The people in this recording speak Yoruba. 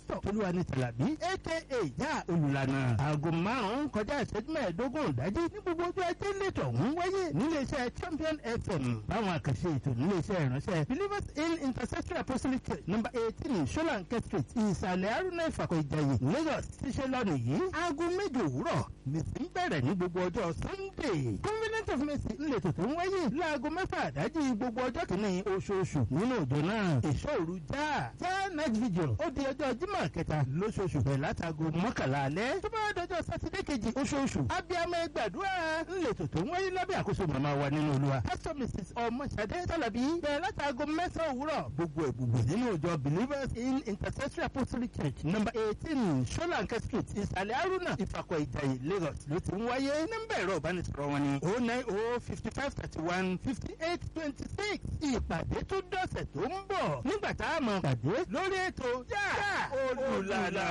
pásítọ̀ olúwani tàlàbí aka ìyá olùlànà aago márùn-ún kọjá ìṣẹ́jú mẹ́ẹ̀ẹ́dógún ìdájí ní gbogbo ọjọ́ ajé lẹ́tọ̀ ń wáyé níléeṣẹ́ champion fm báwọn àkànṣe ètò níléeṣẹ́ ìránṣẹ́ believers in intercessory apostolic church number eighteen solanke street ìsàlẹ̀ arúnà ìfàkọ̀ ìjàyè lagos ṣiṣẹ́ lọ́nà yìí aago méje òwúrọ̀ nìsín bẹ̀rẹ̀ ní gbogbo ọjọ́ sunday covenant of mercy ńlẹ̀tọ̀ tó ń wáyé láago mẹ́fà àdájí gbogbo ọjọ́ kìíní oṣooṣù nínú òjò náà èso òru já já night vigil ó di ọjọ́ jímọ̀ kẹta lóṣooṣù bẹ̀rẹ̀ látago mọ́kànlá alẹ́ tó bá dọjọ́ sátidé kejì oṣooṣù abiyamọ ẹgbàdúrà ńlẹ̀tọ̀ tó ń wáyé lábẹ́ àkóso màmá wa nínú olúwa pastor mrs ọmọṣadé tàlàbí bẹ̀rẹ̀ látago mẹ́sàn-án òwúrọ̀ gbogbo ẹ̀gbùgbù nínú òjò believers in intercessory apostolic church number eighteen solanke street ìsàlẹ̀ arúnà ìfàkọ̀ ìjàyè lagos ló ti ń wáyé nọ́mbà ẹ̀rọ ìbánisọ̀rọ̀ wọn ni oh nine oh fifty five thirty one fifty eight twenty six ìpàdé tó dọ̀sẹ̀ tó ń bọ̀ nígbà tá a mọ̀ pàdé lórí ètò yá olùlànà.